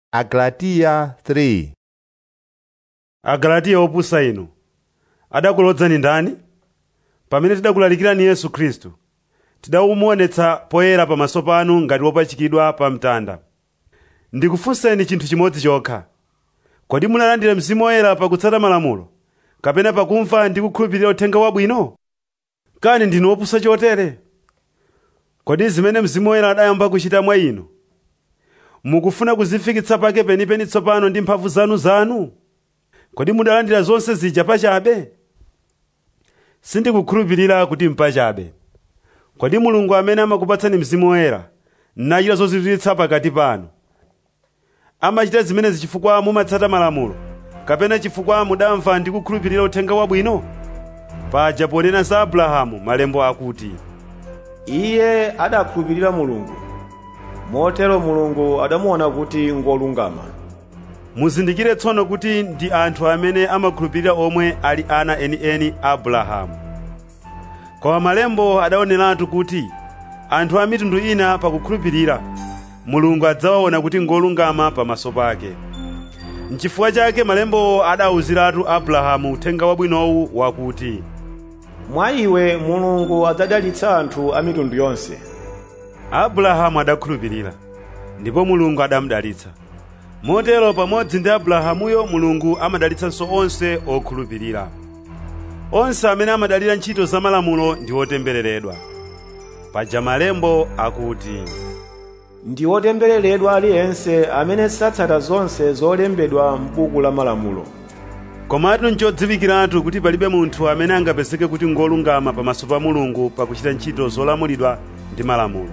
Agalatiya 3 agalatiya opusa inu adakulodzani ndani pamene tidakulalikirani yesu khristu tidakumuonetsa poyera pamaso panu ngati wopachikidwa pa mtanda ndikufunseni chinthu chimodzi chokha kodi munalandira mzimu woyera pakutsata malamulo kapena pakumva ndi kukhulupirira uthenga wabwino kani ndinu opusa chotere kodi zimene mzimu woyera adayamba kuchita mwa inu mukufuna kuzifikitsa pake penipeni tsopano ndi mphamvu zanu kodi mudalandira zonse zija pachabe sindikukhulupirira kuti mpachabe kodi mulungu amene amakupatsani mzimu woyera nachita zozizwitsa pakati panu amachita zimenezi chifukwa mumatsata malamulo kapena chifukwa mudamva ndi kukhulupirira uthenga wabwino paja ponena za abrahamu malembo akuti iye adakhulupirira mulungu motero mulungu adamuona kuti ngolungama muzindikire tsono kuti ndi anthu amene amakhulupirira omwe ali ana enieni a abrahamu koma malembo adaoneratu kuti anthu a mitundu ina pakukhulupirira mulungu adzawaona kuti ngolungama pamaso pake nchifukwa chake malembo adawuziratu abrahamu uthenga wabwinowu wakuti mwa iwe mulungu adzadalitsa anthu a mitundu yonse abrahamu adakhulupirira ndipo mulungu adamudalitsa motero pamodzi ndi abrahamuyo mulungu amadalitsanso onse okhulupirira onse amene amadalira ntchito za malamulo ndi otembereredwa paja malembo akuti ndi otembereredwa aliyense amene satsata zonse zolembedwa m'buku la malamulo komatu nchodziwikiratu kuti palibe munthu amene angapezeke kuti ngolungama pamaso pa mulungu pakuchita ntchito zolamulidwa ndi malamulo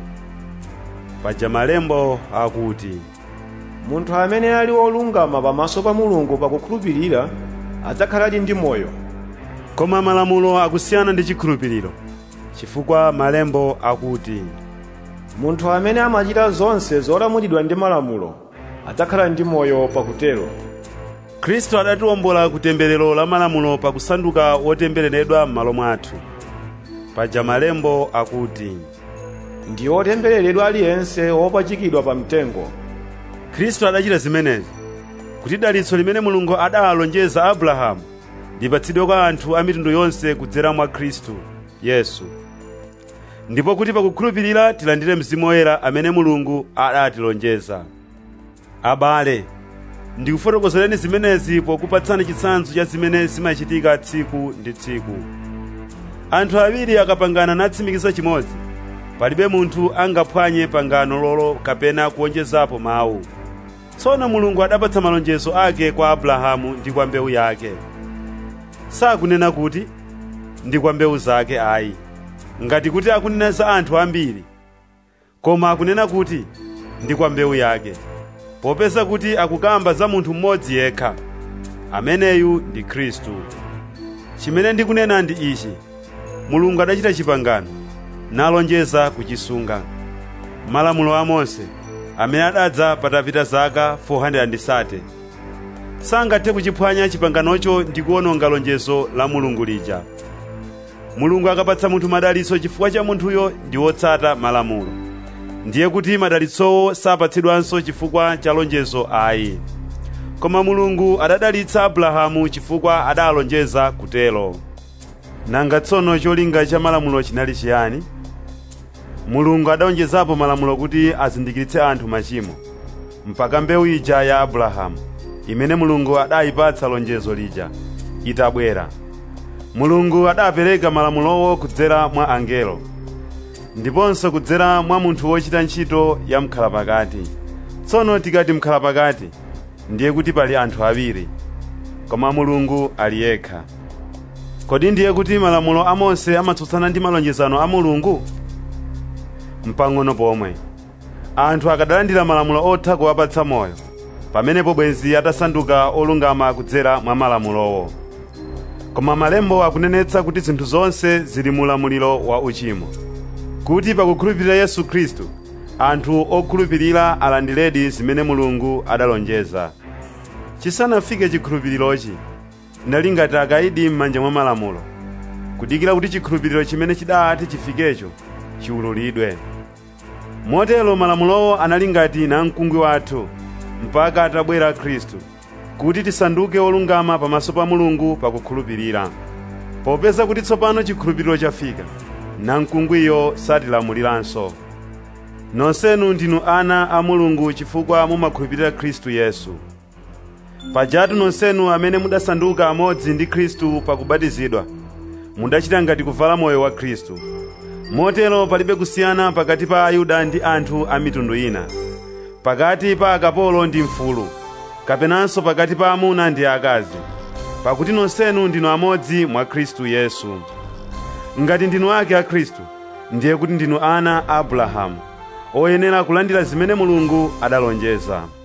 paja malembo akuti munthu amene ali wolungama pamaso pa mulungu pakukhulupirira adzakhaladi ndi moyo koma malamulo akusiyana ndi chikhulupiriro chifukwa malembo akuti munthu amene amachita zonse zolamulidwa ndi malamulo adzakhala ndi moyo pakutero khristu adatiwombola ku temberero la malamulo pakusanduka wotembereredwa m'malo mwathu paja malembo akuti ndi otembereredwa aliyense wopachikidwa pa mtengo khristu adachita zimenezi kuti dalitso limene mulungu adalonjeza abrahamu lipatsidwe kwa anthu a mitundu yonse kudzera mwa khristu yesu ndipo kuti pakukhulupirira tilandire mzimu woyera amene mulungu adatilonjeza abale ndikufotokozereni zimenezi pokupatsani chitsanzo cha zimene zimachitika tsiku ndi tsiku anthu awiri akapangana natsimikiza chimodzi palibe munthu angaphwanye pangano lolo kapena kuwonjezapo mawu tsono mulungu adapatsa malonjezo ake kwa abrahamu ndi kwa mbewu yake sakunena kuti ndi kwa mbewu zake ayi ngati kuti akunena za anthu ambiri koma akunena kuti ndi kwa mbewu yake popeza kuti akukamba za munthu mmodzi yekha ameneyu ndi khristu chimene ndikunena ndi ichi mulungu adachita chipangano nalonjeza kuchisunga malamulo a mose amene adadza patapita zaka 430 sangathe kuchiphwanya chipanganocho ndi kuwononga lonjezo la mulungu lija mulungu akapatsa munthu madalitso chifukwa cha munthuyo ndi wotsata malamulo ndiye kuti madalitsowo sapatsidwanso chifukwa cha lonjezo ayi koma mulungu adadalitsa abrahamu chifukwa adalonjeza kutelo nanga tsono cholinga cha malamulo chinali chiyani mulungu adawonjezapo malamulo kuti azindikiritse anthu machimo mpaka mbewu ija ya abrahamu imene mulungu adayipatsa lonjezo lija itabwera mulungu adapereka malamulowo kudzera mwa angelo ndiponso kudzera mwa munthu wochita ntchito ya mkhalapakati tsono tikati mkhalapakati ndiye kuti pali anthu awiri koma mulungu ali yekha kodi ndiye kuti malamulo a mose amatsutsana ndi malonjezano a mulungu mpang'ono pomwe anthu akadalandira malamulo otha kuwapatsa moyo pamenepo bwenzi atasanduka olungama kudzera mwa malamulowo koma malembo akunenetsa kuti zinthu zonse zili mu ulamuliro wa uchimo kuti pakukhulupirira yesu khristu anthu okhulupirira alandiredi zimene mulungu adalonjeza chisanafike chikhulupirirochi ndinali ngati akaidi m'manja mwa malamulo kudikira kuti chikhulupiriro chimene chidati chifikecho chiwululidwe motero malamulowo anali ngati namkungwi wathu mpaka atabwera khristu kuti tisanduke olungama pamaso pa mulungu pakukhulupirira popeza kuti tsopano chikhulupiriro chafika namkungwiyo satilamuliranso nonsenu ndinu ana a mulungu chifukwa mumakhulupirira khristu yesu pajatu nonsenu amene mudasanduka amodzi ndi khristu pakubatizidwa mudachita ngati kuvala moyo wa khristu motero palibe kusiyana pakati pa ayuda ndi anthu a mitundu ina pakati pa akapolo ndi mfulu kapenanso pakati pa amuna ndi akazi pakuti nonsenu ndinu amodzi mwa khristu yesu ngati ndinu ake a khristu ndiye kuti ndinu ana a abrahamu oyenera kulandira zimene mulungu adalonjeza